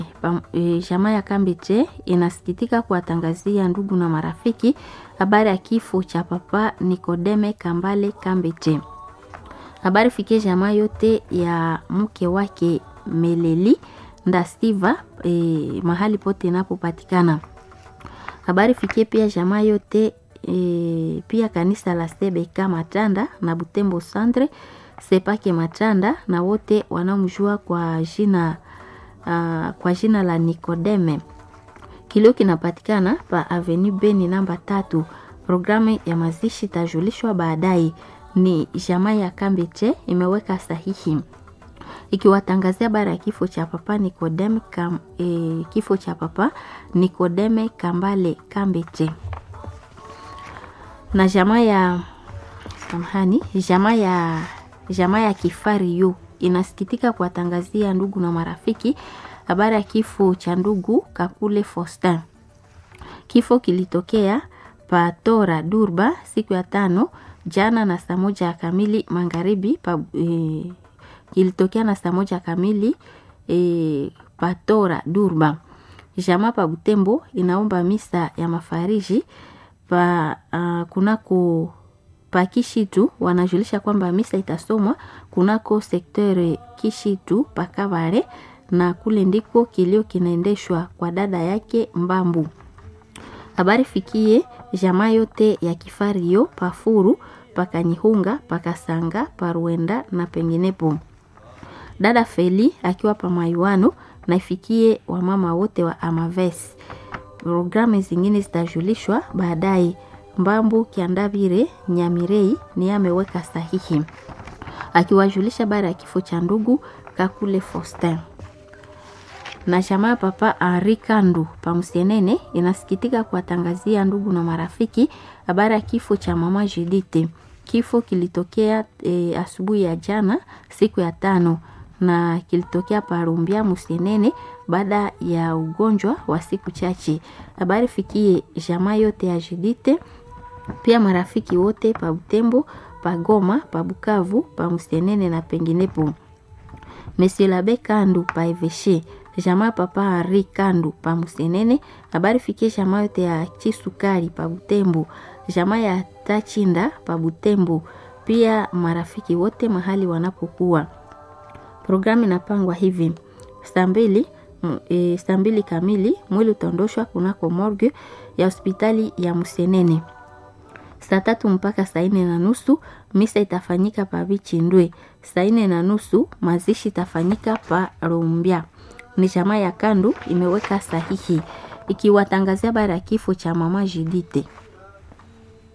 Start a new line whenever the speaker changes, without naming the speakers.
E, jamaa ya Kambeche inasikitika kuwatangazia ndugu na marafiki habari ya kifo cha papa Nikodeme Kambale Kambeche. Habari fikie jamaa yote ya mke wake Meleli Ndastiva e, mahali pote inapopatikana. Habari fikie pia jamaa yote e, pia kanisa la Sebeka Matanda na Butembo Centre Sepake Matanda na wote wanaomjua kwa jina uh, kwa jina la Nikodeme. Kilio kinapatikana pa Avenue Beni namba tatu. Programu ya mazishi itajulishwa baadaye. Ni jamaa ya Kambeche imeweka sahihi ikiwatangazia habari ya kifo cha papa Nikodeme kam, e, kifo cha papa Nikodeme Kambale Kambeche na jamaa ya samahani, jamaa ya jamaa ya Kifari yu inasikitika kuwatangazia ndugu na marafiki habari ya kifo cha ndugu Kakule Faustin. Kifo kilitokea Patora Durba siku ya tano jana na saa moja kamili magharibi pa, e, kilitokea na saa moja kamili e, Patora Durba. Jamaa pa Butembo inaomba misa ya mafariji pa uh, kunako pa Kishitu wanajulisha kwamba misa itasomwa kunako sektere Kishitu pakavare na kule ndiko kilio kinaendeshwa kwa dada yake Mbambu. Habari fikie jamaa yote ya Kifario pafuru pakanyihunga pakasanga paruenda na penginepo. Dada Feli akiwa pamayuano na ifikie wamama wote wa Amaves. Programu zingine zitajulishwa baadaye. Mbambu Kiandavire Nyamirei ni ameweka sahihi akiwajulisha baada ya kifo cha ndugu Kakule Faustin. Na jamaa papa Henri Kandu Pamsienene inasikitika kuwatangazia ndugu na marafiki habari ya kifo cha mama Judite. Kifo kilitokea e, asubuhi ya jana siku ya tano na kilitokea Parumbia Musienene baada ya ugonjwa wa siku chache. Habari fikie jamaa yote ya Judite pia marafiki wote pa Butembo, pa Goma, pa Bukavu, pa Musienene na penginepo. Monsieur Labe Kandu pa Eveshe, jamaa papa Henri Kandu pa Musienene. Habari fikie jamaa yote ya Chisukari pa Butembo, jamaa ya Tachinda pa Butembo, pia marafiki wote mahali wanapokuwa. Programu inapangwa hivi: saa mbili e, saa mbili kamili mwili utaondoshwa kunako morgue ya hospitali ya Musienene saa tatu mpaka saa nne na nusu misa itafanyika pa Bichindwe. Saa nne na nusu mazishi itafanyika pa Rumbia. Ni jamaa ya Kandu imeweka sahihi ikiwatangazia habari ya kifo cha mama Judite.